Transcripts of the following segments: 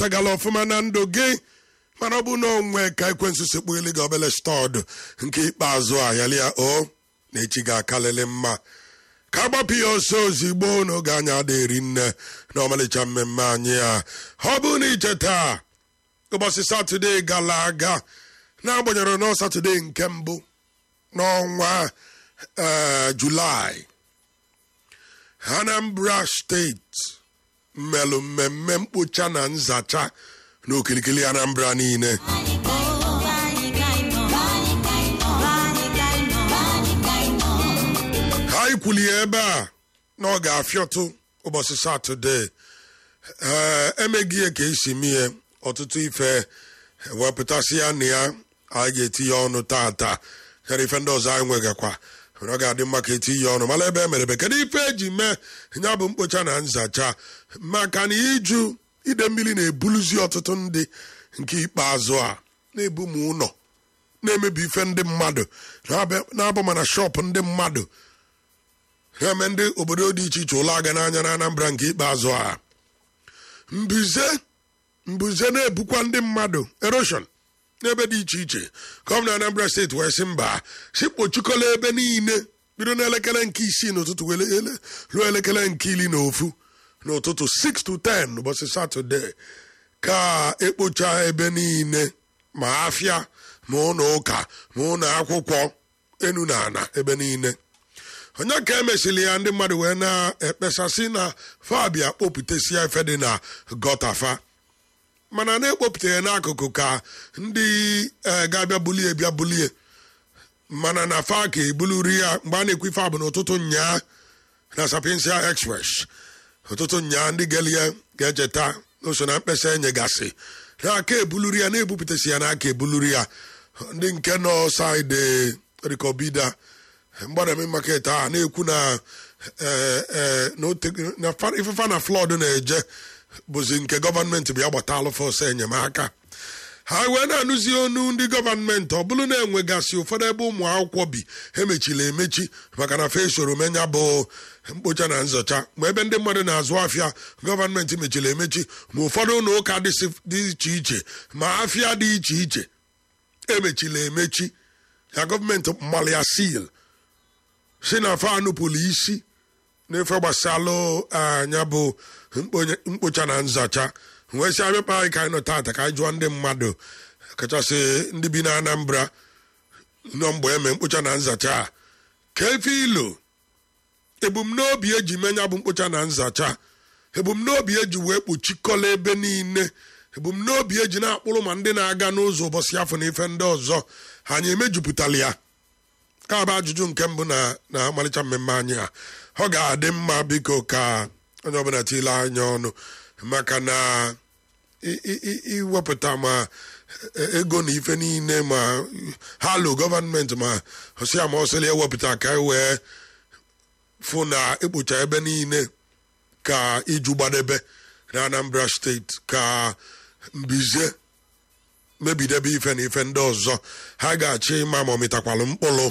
tagala ọfụma na ndụ gị mana ọ bụ na onwe ka ekwensu sekpu eli gị obele stọdụ nke ikpeazụ a yalịa o na echi ga-akalịlị mma ka agbapụ ya ọsọ ozigbo n'oge anya ada eri nne na ọmalịcha mmemme anyị a ọ bụ na iche taa ụbọchị satọde gara aga na-agbanyere nọ satọde nke mbụ n'ọnwa julaị anambra steeti mmelụ mmemme mkpocha na nzacha n'okirikiri anambra niile anyị kwulie ebe a na ọ ga-afịọtụ ụbọchị satọde ee emeghị ya ka esi mie ọtụtụ ife wepụtasị ya na ya anyị ga-etinye ọnụ tata yara ife ndị ọzọ anyị nwegakwa ọ ga-adị mma ka etinye ọnụ mara ebe emerebe kedu ife eji mee ya bụ mkpocha na nzacha maka na iju ide mmiri na-ebuluzi ọtụtụ ndị nke ikpeazụ a na-ebu m ụlọ na-emebi ife ndị mmadụ na-abụ mana shọpụ ndị mmadụ na-eme ndị obodo dị iche iche ụlọ aga n'anya na Anambra nke ikpeazụ a mbuze mbuze na-ebukwa ndị mmadụ eroshon n'ebe dị iche iche gọvanọ Anambra steeti wee sị mba si kpochikọla ebe niile bido n'elekere nke isii n'ụtụtụ ruo elekere nke iri na ofu n'ụtụtụ 6 to 10 ụbọchị satọde ka ekpocha ebe niile ma afịa ma ụlọ ụka ma ụlọ akwụkwọ enu na ana ebe niile onye ka emesịrị ya ndị mmadụ wee na-ekpesasị na fabia kpopụtasịa efe dị na gọtafa mana na-ekpopụta ya n'akụkụ ka ndị ga-abịa bulie bịa bulie mana na fa ka ebuluri ya mgbe a na-ekwu ife abụ n'ụtụtụ nyaa na sapinsia express ụtụtụ nyaa ndị gelie ga-echeta n'oso na mkpesa enyegasị n'aka ebuluri ya na-ebupụtasị ya n'aka ebuluri ya ndị nke nọ saịdị rikobida mgbadami market a na-ekwu na ifefa na flọd na-eje bụzi nke gọọmenti bịa gbata alụfọ ọsọ enyemaka ha wee na-anụzi onu ndị gọọmenti ọ bụrụ na-enwegasị ụfọdụ ebe ụmụ akwụkwọ bi emechila emechi maka na fe soro menya bụ mkpocha na nzọcha ma ebe ndị mmadụ na-azụ afịa gọọmenti mechiri emechi ma ụfọdụ ụlọ ụka dị iche iche ma afịa dị iche iche emechila emechi ya gọọmenti mmalị ya sil si na fa anụpụrụ isi n'ife gbasalụ anya bụ mkpocha na nzacha wee si abịakpa anyị ka anyị nọ tata ka anyị jụọ ndị mmadụ kachasị ndị bi na Anambra nọ mgbe eme mkpocha na nzacha a ka efe ilo ebumnobi eji menya bụ mkpocha na nzacha ebumnobi eji wee kpuchikọla ebe niile ebumnobi eji na-akpụrụ ma ndị na-aga n'ụzọ ụbọchị afọ na ife ndị ọzọ anyị emejupụtala ya ka bụ ajụjụ nke mbụ na na amalịcha mmemme anyị a ọ ga-adị mma biko ka onye ọbụla tile anya ọnụ maka na iwepụta ma ego na ife niile ma halo gọọmenti ma ọsịa ma ọsịla ewepụta ka e wee fụ na ekpocha ebe niile ka iju gbadebe na Anambra steeti ka mbize mebidebe ife na ife ndị ọzọ ha ga-achọ ịma ma ọ mịtakwalụ mkpụrụ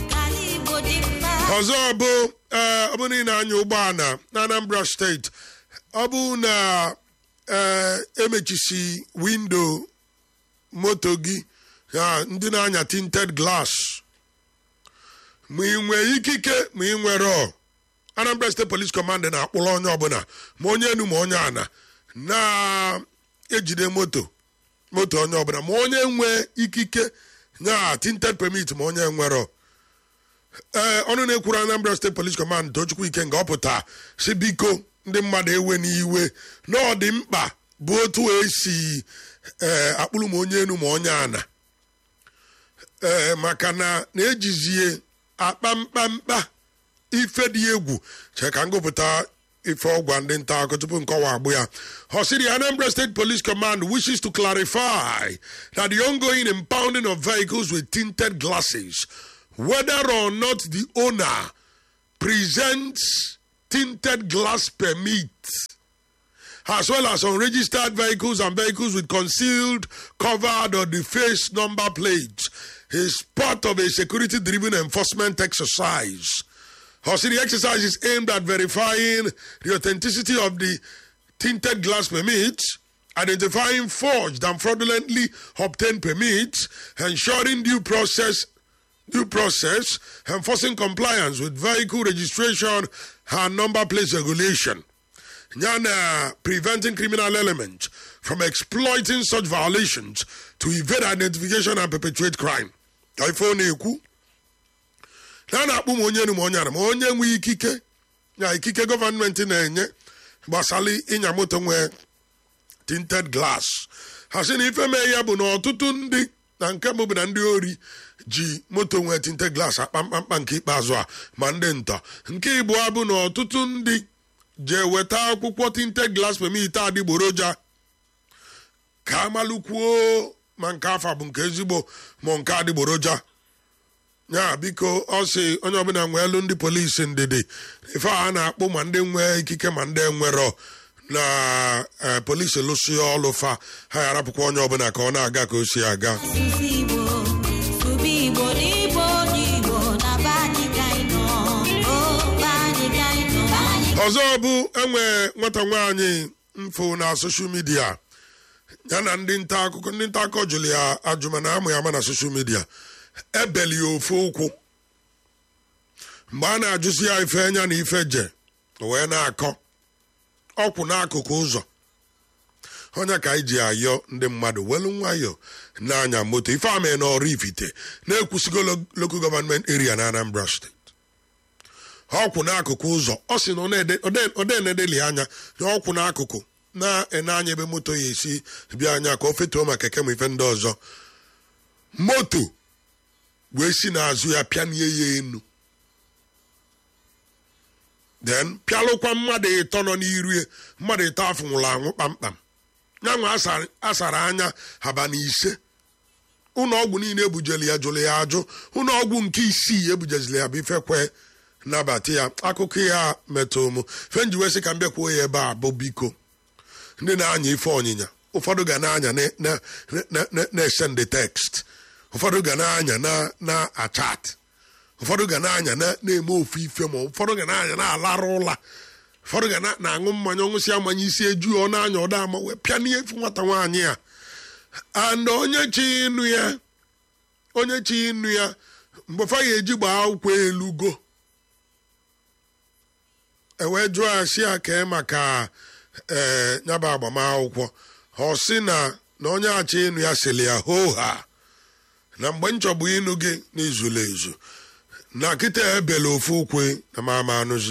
ọzọ bụ ee ọ bụ niile anya ụgbọala na Anambra steeti ọ bụ na ee emechisi windo moto gị ya ndị na-anya tinted glass ma ị nwee ikike ma ị nwere Anambra State Police Command na-akpụrụ onye ọbụla ma onye enu ma onye ana na-ejide moto moto onye ọbụla ma onye nwee ikike nya tinted permit ma onye nwere ee ọnụ na-ekwuru Anambra State Police Command Tochukwu Ikenga ọ pụta si biko ndị mmadụ ewe n'iwe na ọ dị mkpa bụ otu esi ee akpụrụ ma onye enu ma onye ana ee maka na na-ejizie akpa mkpamkpa ife dị egwu chee ka ngụpụta ife ọgwa ndị nta akụkọ tupu nkọwa agbụ ya Hosiri Anambra State Police Command wishes to clarify that the ongoing impounding of vehicles with tinted glasses whether or not the owner presents tinted glass permit as well as unregistered vehicles and vehicles with concealed, covered, or defaced number plates is part of a security driven enforcement exercise. Also, the exercise is aimed at verifying the authenticity of the tinted glass permits identifying forged and fraudulently obtained permits, ensuring due process due process, enforcing compliance with vehicle registration and number plate regulation. Yana preventing criminal elements from exploiting such violations to evade identification and perpetuate crime. iPhone ekwu na a na-akpụ m onye nu ma onye ara ma onye nwe ikike na ikike gọọmenti na-enye gbasara ịnya moto nwee tinted glass ha sị na ife mee ya bụ na ọtụtụ ndị na nke mbụ bụ na ndị ori ji moto nwee tinted glass akpa mkpamkpa nke ikpeazụ a ma ndị nta nke ịbụọ bụ na ọtụtụ ndị jee weta akwụkwọ tinted glass permit adịgboroja ka amalụkwuo ma nke afa bụ nke ezigbo ma nke adịgboroja ya biko ọ sị onye ọbụla nwee elu ndị polisi ndidi ife a na-akpụ ma ndị nwee ikike ma ndị enwerọ na eh, polisi lụsị ọlụ fa ha ya arapụkwa onye ọbụla ka ọ na-aga ka o si aga Asụsụ Igbo, sụba Igbo n'Igbo n'Igbo na be anyị ka anyị nọ. O, be anyị ka anyị nọ. Be anyị ọzọ bụ enwe nwata nwaanyị mfo na soshal midia ya na ndị nta akụkọ ndị nta akụkọ jụrụ ya ajụma na amụ ya ama na soshal midia ebeli ya ofe ụkwụ mgbe a na-ajụsi ya ife enya na ife je o wee na-akọ ọkwụ n'akụkụ ụzọ onye ka anyị ji ayọ ndị mmadụ welu nwayọ na-anya moto ife ame na ọrụ ifite na-ekwusigo lo- local government area na anambra steeti ọkwụ n'akụkụ ụzọ ọ sị na ọ na-ede- ọ de- ọ na-enedeli anya na ọkwụ n'akụkụ na-ene anya ebe moto ya esi bịa anya ka o fetuo ma keke ma ife ndị ọzọ moto wee si n'azụ ya pịanie ya enu then pịalụkwa mmadụ ịtọ nọ n'iru ya mmadụ ịtọ afọ nwụrụ anwụ kpamkpam nyanwa asara- asara anya abalị ise ụlọ ọgwụ niile ebujeli ya jụrụ ya ajụ ụlọ ọgwụ nke isii ebujezili ya bụ ifekwe nabata ya akụkọ ya metụ m fenji wee sị ka m bịakwuo ya ebe a bụ biko ndị na-anya ife ọnyịnya ụfọdụ ga na-anya na- na- na- na- na-esende tekst ụfọdụ ga na-anya na na-achat ụfọdụ ga na-anya na- na-eme ofu ife ma ụfọdụ ga na-anya na-alarụ ụla ụfọdụ ga na- na-aṅụ mmanya ọṅụsị amanya isi eju ọ na-anya ọda ama wee pịa n'ihe nwata nwaanyị a and onye chi ịnụ ya onye chi ịnụ ya mgbe fa ga-eji gbaa akwụkwọ elugo ewee jụọ ya si ya kee maka ee nyaba agbamakwụkwọ ọ sị na na onye achọ ịnụ ya sịrị ya hoo ha na mgbe nchọbụ ịnụ gị n'izula ezu na kịta ebela ofu ukwe na mama anụzi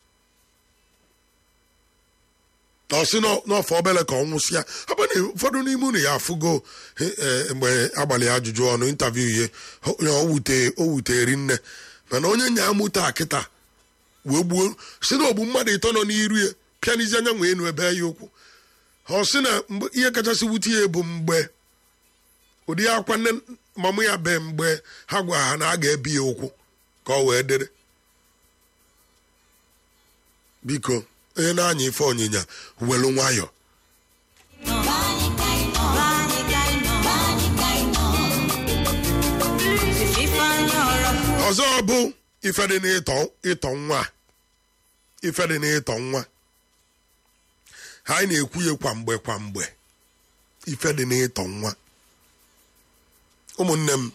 ọ sị nọ- n'ọfọ obele ka ọ nwụsịa ọ bụ na ụfọdụ n'ime unu ya afụgo eh, eh, mgbe agbalị ya ajụjụ ọnụ intaviu ihe o o wute o wutere nne mana onye nya amụta kịta wee gbuo si na ogbu mmadụ ịtọ nọ n'iru ya pịanizi anya nwee enu ebe ya okwu ọ sị na mgbe ihe kachasị wute ya bụ mgbe ụdị akwa nne mamụ ya be mgbe ha gwa ha na a ga-ebi ya ụkwụ ka ọ wee dere biko onye na-anya ife ọnyịnya welu nwayọ nọ. Be anyị ka anyị nọ. Be anyị ka anyị nọ. Be anyị ka anyị nọ. Ife anyị ọrọ kwuo. ọzọ bụ ife dị n'ịtọ ịtọ nwa ife dị n'ịtọ nwa ha anyị na-ekwu ya kwa mgbe kwa mgbe ife dị n'ịtọ nwa ụmụnne m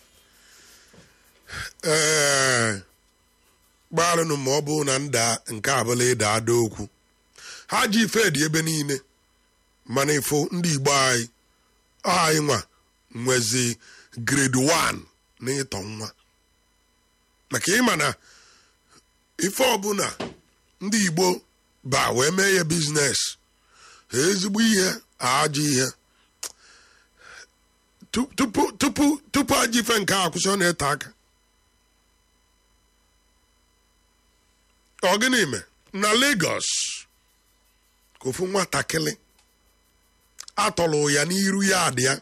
ee gbaalụnụ ma ọ bụ na nda nke abụla ịda ada okwu ha ji ife dị ebe niile mana ịfụ ndị igbo anyị ọ anyị nwa nwezi grade 1 na ịtọ nwa maka ịma na ife ọbụla ndị igbo ba wee mee ya biznes ezigbo ihe ajọ ihe Tu- tupu tupu tupu ajọ ife nke a kwụsị ọ na-ete aka ọ gịnị me na Lagos ka ofu nwatakịrị atọlụ ya n'iru ya adị ya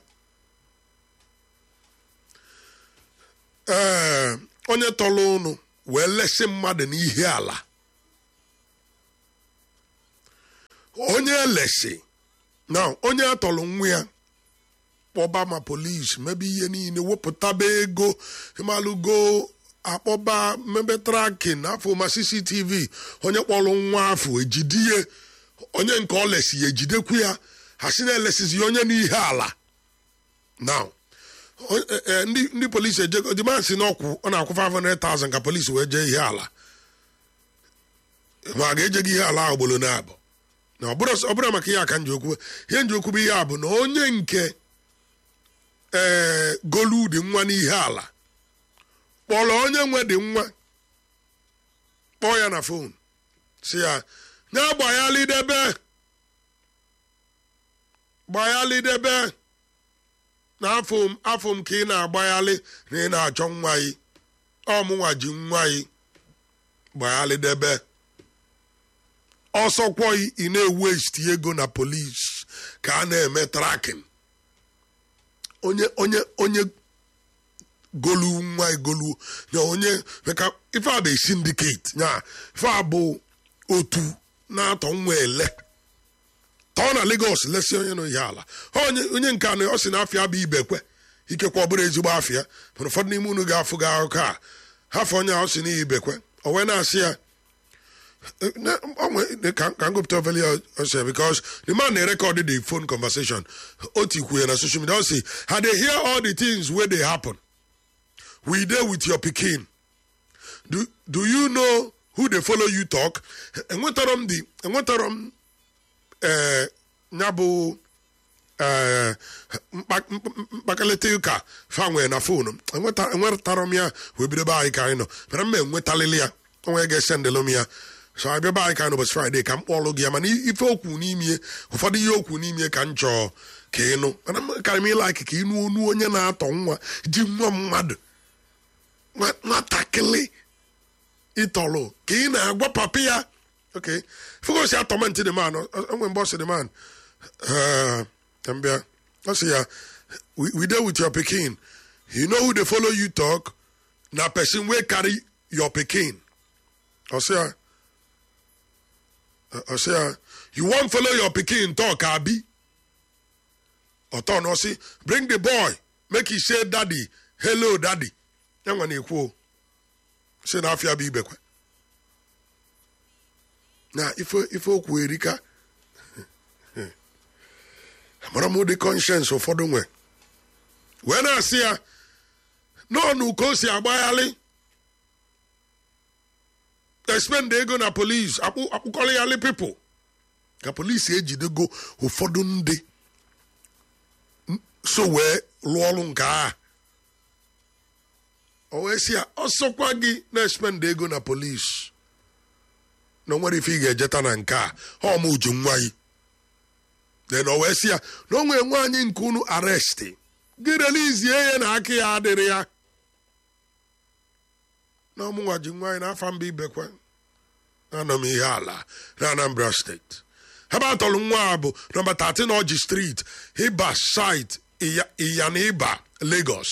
ee onye tọrọ ụnụ wee lesi mmadụ n'ihe ala onye elesi na onye atọrọ nwa ya kpọba ma polisi mebe ihe niile wepụtaba ego ịmalụgo akpọba mebe trakin afọ ma cctv onye kpọrọ nwa afọ ejidie onye nke ọ lesi ya ejidekwu ya ha si na-elesizi onye n'ihe ala now o- eh, eh, ndị ndị polisi ejego demand si n'ọkwụ ọ na-akwụ 500,000 ka polisi wee jee ihe ala ma a ga-eje gị ihe ala ahụ gbolo na abụ na ọ bụrụ ọ bụrụ maka ihe aka nji okwu ihe nji okwu bụ ihe a bụ na onye nke ee golu dị nwa n'ihe ala kpọrọ onye nwe dị nwa kpọọ ya na fon si ya nye gbaghalidebe gbaghalidebe na afọ m afọ m ka ị na-agbaghalị na ị na-achọ nwa gị ọmụnwa ji nwa gị gbaghalidebe ọsọkwọghị ị na-ewesti ego na polis ka a na-eme trakin onye onye onye golu nwa egolu ya onye maka ife a bụ syndicate ya ife a bụ otu na-atọ nwa ele tọọ na Lagos lesi onye nọ ihe ala onye onye nke anọ ọ sị na afịa bụ ibekwe ikekwe ọ bụrụ ezigbo afịa mana ụfọdụ n'ime unu ga-afụ gị akụkọ a hafụ onye a ọ sị na ibekwe o wee na-asị ya na- onwe- ka ka m gụpụta obele ya ọsọ because the man na-erekọd the phone conversation o tikwuye na social media ọ sị ha dey hear all the things wey dey happen we dey with your pikin do, do you know who dey follow you talk enwetara m the enwetara m eh, ya bụ eh, mkpa- mkpa- mkpakalịta ụka fanwe na fonu m Enweta- enwetara m ya wee bido be anyị ka anyị nọ mana m enwetalịlị ya onwe ga-esendịlụ m ya so abịa be anyị ka anyị n'ụbọchị fraịde ka m kpọlụ gị ya mana ife okwu n'ime ụfọdụ ihe okwu n'ime ka m chọọ ka ịnụ mana m karị m ịlaiki ka ịnụ onu onye na-atọ nwa ji nwa mmadụ nwa- nwatakịrị ịtọrọ ka ị na-agwa papa ya okay fogosi atọmenti the man onwe mgbe ọ sị the man eh, ka m bịa ọ sị ya we we dey with your pikin you know who dey follow you talk na person wey carry your pikin ọ sị ya ọ sị ya you wan follow your pikin talk abi ọtọ na ọ sị bring the boy make he say daddy hello daddy ya nwa na-ekwu o sị na afịa bụ ibekwe na ife ife okwu erika amara m ụdị conscience ụfọdụ nwe wee na-asị ya n'ọnụ ka o si agbaghalị expend ego na polis akpụkọrịghalị pipụl ka polisi ejidego ụfọdụ ndị so wee lụọ ọrụ nke a o wee sị ya ọsọkwa gị na-expend ego na polis na o nwere ife ị ga-ejeta na nke a ọ ma uju nwa gị then o wee sị ya na o nwere nwaanyị nke unu aresti gị relizie ya na aka ya adịrị ya na ọmụnwa ji nwa anyị n'afọ mba ibekwe anọ m ihe ala na anambra steeti ebe atọrọ nwa a bụ nọmba 13 ọjị street ịba site ịyana ịba lagos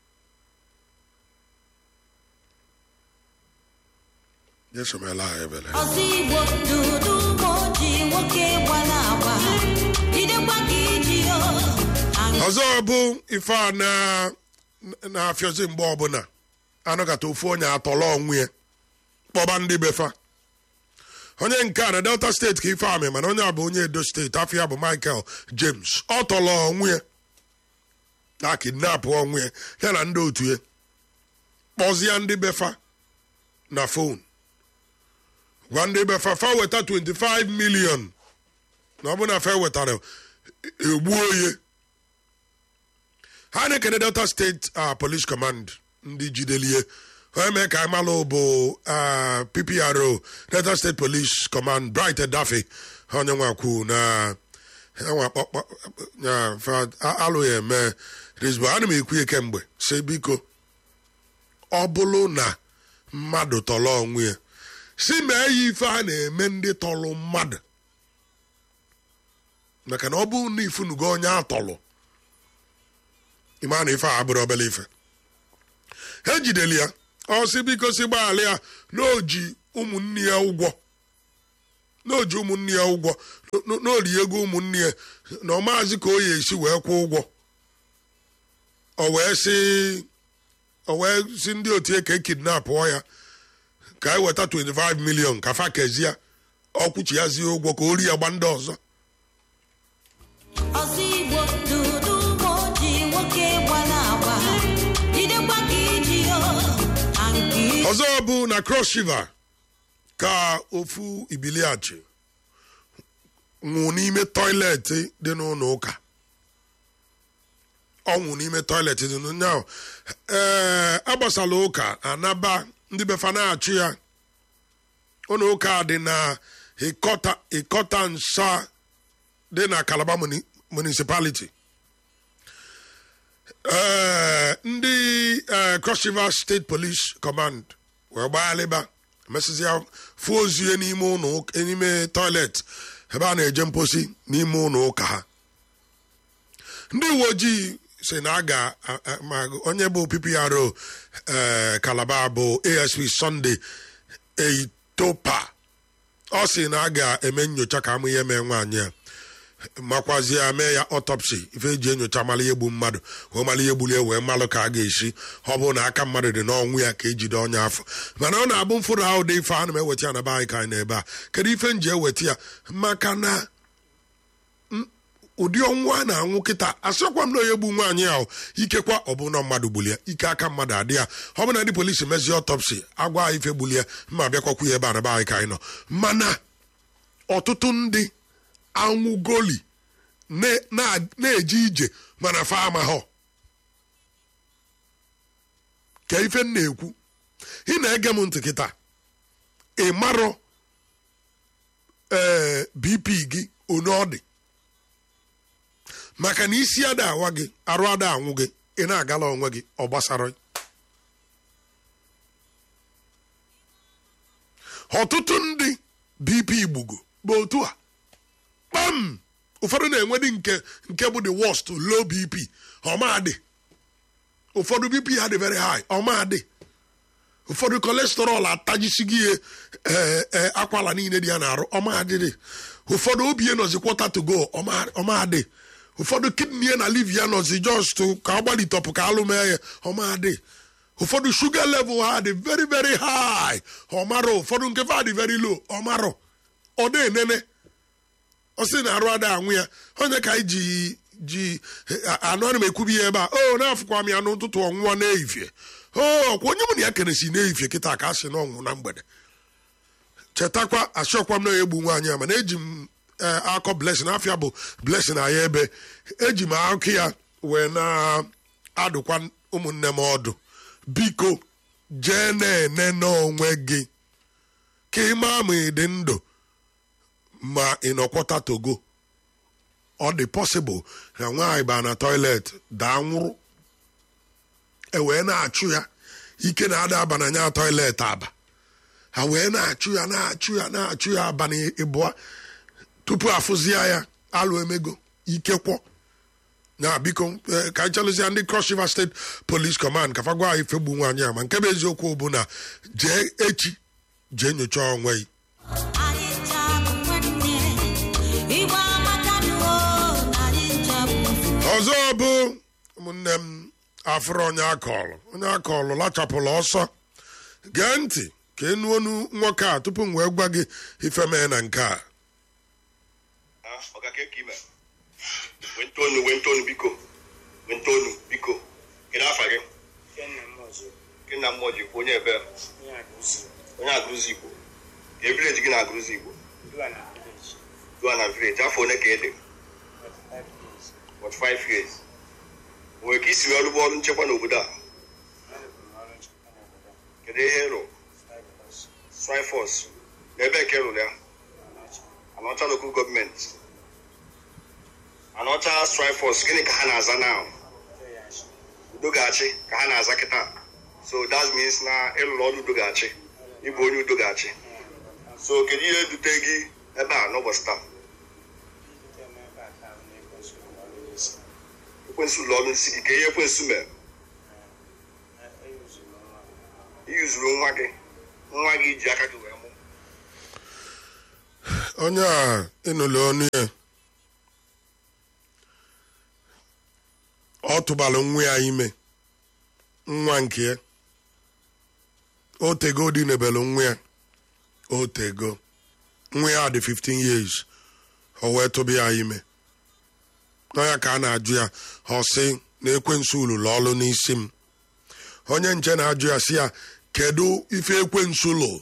jesomela ha ebele ọzọ igbo dudu ma oji nwoke gbara agba jidekwa ka iji yo ọzọ bụ ife a na- na-afịọzi mgbe ọbụla anọkata ofu onye atọrọ onwe ya kpọba ndị befa onye nke a na delta steeti ka ife amị mana onye a bụ onye edo steeti afọ ya bụ michael james ọ tọrọ onwe ya na kidnap onwe ya ya na ndị otu ya kpọzie ndị befa na fon gwa ndị befa fa weta 25 million na ọ bụ na fa wetara egbuo ya ha na-ekene delta steeti uh, police command ndị jidelie onye mee ka anyị malụ bụ uh, ppro delta state police command bright daffy onye nwakwu na enwe akpọkpọ ya fa alụghị eme rizbo ana m ekwu ya kemgbe si biko ọ bụrụ na mmadụ tọrọ onwe ya si mee ya ife a na-eme ndị tọrọ mmadụ maka na ọ bụrụ na ifunugo onye atọrọ ịma na ife a abụrụ obele ife ha ejideli ya ọ sị biko si gbaghara ya na oji ụmụnne ya ụgwọ na oji ụmụnne ya ụgwọ na ori ego ụmụnne ya na ọ maazị ka o ya esi wee kwụọ ụgwọ o wee sị o wee si ndị otu ya ka ekidnapụọ ya ka e weta 25 million ka fa kezie ọkwụchi ya zie ụgwọ ka o ri ya gba ndị ọzọ ọzọ igbo dudu moji nwoke gbara agba jidekwa ka iji yo na nke ọzọ bụ na cross river ka ofu ibiliachi nwụ n'ime tọiletị dị n'ụlọ ụka ọ nwụ n'ime tọiletị dị n'ụlọ ahụ ee agbasala ụka anaba ndị befa na-achụ ya ụlọ ụka dị na ịkọta ịkọta nsa dị na Calabar muni- municipality ee ndị ee, cross river state police command wee gbaghalịba mesịsị ya fụ ozu ya n'ime ụlọ ụka n'ime toilet ebe a na-eje mposi n'ime ụlọ ụka ha ndị uwe ojii si na a ga a- a- ma onye bụ ppro ee Calabar bụ asp sunday eitopa ọ sị na a ga-eme nyocha ka amụ ihe mee nwaanyị a makwazie ya mee ya ọtọpsi ife eji enyocha mara ihe gbu mmadụ wee mara ihe gburu ya wee malụ ka a ga-esi ọ bụrụ na aka mmadụ dị n'ọnwụ ya ka ejide onye afọ mana ọ na-abụ mfụrụ ahụ dị ife ana m eweta ya na be anyị ka anyị na-ebe a kedu ife m ji eweta ya maka na m- ụdị ọnwụ a na-anwụ kịta asịkwa m na onye gbu nwaanyị ahụ ikekwa ọ bụ na mmadụ gburu ya ike aka mmadụ adị ya ọ bụ na ndị polisi mezie ọtọpsi agwa anyị ife gburu ya mma bịakwakwu ya ebe a na be anyị ka anyị nọ mana ọtụtụ ndị anwụgoli na- na- na-eje ije mana fa amahọ ka ife m na-ekwu ị na-ege m ntị kịta ị marọ ee bp gị onye ọ dị maka na isi ada awa gị arụ ada anwụ gị ị na-agala onwe gị ọ gbasara ọtụtụ ndị bp gbugo bụ otu a kpam ụfọdụ na-enwedị nke nke bụ the worst low bp ọmadị ụfọdụ bp ha dị very high ọmadị ụfọdụ cholesterol atajisighị ihe ee ee akwala niile dị ya na-arụ ọmadịdị ụfọdụ obi ya nọzi kwọta to go ọma- ọmadị ụfọdụ kidney ya na liver ya nọzi just ka ọ gbalitọpụ ka alụ mee ya ọmadị ụfọdụ sugar level ha dị very very high ọmarọ ụfọdụ nke fa dị very low ọmarọ ọ dị enene ọ sị na arụ ada anwụ ya onye ka anyị ji ji anụ ana m ekwubi ya ebe a o na-afụkwa m ya n'ụtụtụ ọnwụwa n'ehifie o kwa onye mụ na ya keresi n'ehifie kịta ka a sị na ọnwụ na mgbede chetakwa achọkwa m na egbu nwaanyị a mana eji m ee, akọ blessing afịa bụ blessing anyị ebe eji m akụ ya wee na-adụkwa ụmụnne m ọdụ biko jee na-ene n'onwe gị ka ị maa ma ị dị ndụ ma ị nọkwọta togo ọ dị pọsịbụl na nwaanyị baa na toilet daa nwụrụ e wee na-achụ ya ike na-ada aba na nya toilet aba ha wee na-achụ ya na-achụ ya na-achụ ya abalị ịbụa tupu afụzia ya alụ emego ike kwọ na biko eh, ka anyị chalụzia ndị cross river state police command ka fa gwa anyị fegbu nwaanyị a ma nke bụ eziokwu bụ na jee echi jee nyochaa onwe gị anyị ncha bụ nwanne igbo amakanuo na anyị ncha bụ ofu ọzọ bụ ụmụnne m afụrụ onye akọlụ onye akọlụ lachapụrụ ọsọ gee ntị ka enu onu nwoke a tupu m wee gwa gị ife mee na nke a Ah, ọga ka ime wentonu wentonu biko wentonu biko kedu afa gị Kenna Mozo, gị na mmụọ ji onye ebe onye Agusi, onye agụzi igbo ka e vileji gị na agụzi igbo Luana Village, dua na vileji afọ one ka ị dị 45 years. what five years nwere ka isi wee rụba ọrụ nchekwa n'obodo a Arụbụ m ọrụ nchekwa n'obodo a, kedu ihe ịrụ five years, strifos na ebe nke rụrụ ya Anachi, anọcha lokal gọọmenti anọcha strifos gịnị ka ha na-aza now Feyashi, udo ga-achị ka ha na-aza kịta so that means na ịlụrụ ọrụ udo ga-achị ịbụ onye udo ga-achị so kedu ihe dute gị ebe a n'ụbọchị taa Ibute m ebe a taa bụ na-ekwensu m ọrụ n'isi. ekwensu ụlọ ọrụ nsị gị ka ihe ekwensu mere Eh, eyuzuru m nwa m. iyuzuru nwa gị nwa gị ji aka gị wee mụ onye a ịnụlụ ọnụ ya ọ tụbalụ nwa ya ime nwa nke ya o tego dị nebelụ nwa ya o tego nwa ya dị 15 years o wee tụba ya ime nọ ya ka a na-ajụ ya ọ sị na ekwensu lụrụ ọrụ n'isi m onye nche na-ajụ ya sị ya kedu ife ekwensu lụ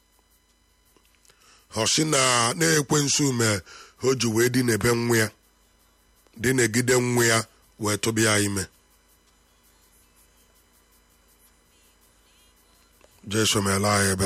ọ sị na na-ekwensu mee o ji wee dị n'ebe nwa ya dị n'egide nwa ya wee tụba ya ime jesu meela anyị ebe